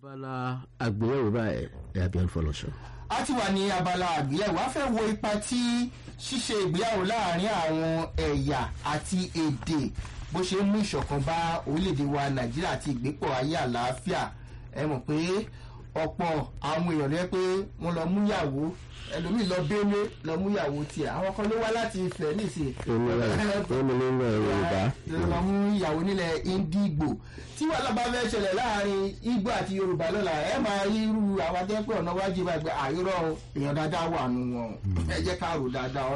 abala àgbéyẹ̀wò báyìí ẹ̀ abiyanu fọlọ́sọ. a ti wà ní abala àgbéyẹ̀wò a fẹ́ wo ipa tí ṣíṣe ìgbéyàwó láàrin àwọn ẹ̀yà àti èdè bó ṣe ń mú ìṣọ̀kan bá orílẹ̀-èdè wa nàìjíríà àti ìgbépọ̀ ayé àlàáfíà ẹ mọ̀ pé ọ̀pọ̀ àwọn èèyàn rẹ pé wọ́n lọ mú ìyàwó ẹlòmíì lọ bẹ́ẹ̀lẹ́ lọ mú ìyàwó tiẹ̀ àwọn kan ló wá láti ìfẹ́ nísìnyí. èmi ló ń lọ yorùbá. lọ mú ìyàwó nílẹ̀ Indigo tí wàhálà bá fẹ́ ṣẹlẹ̀ láàrin Igbo àti Yorùbá lọ́la ẹ máa rí irú àwọn akẹ́kọ̀ọ́ ọ̀nà wájú bá gbé àyúrọ̀ èèyàn dáadáa wà nù wọn ẹ jẹ́ ká rò dáadáa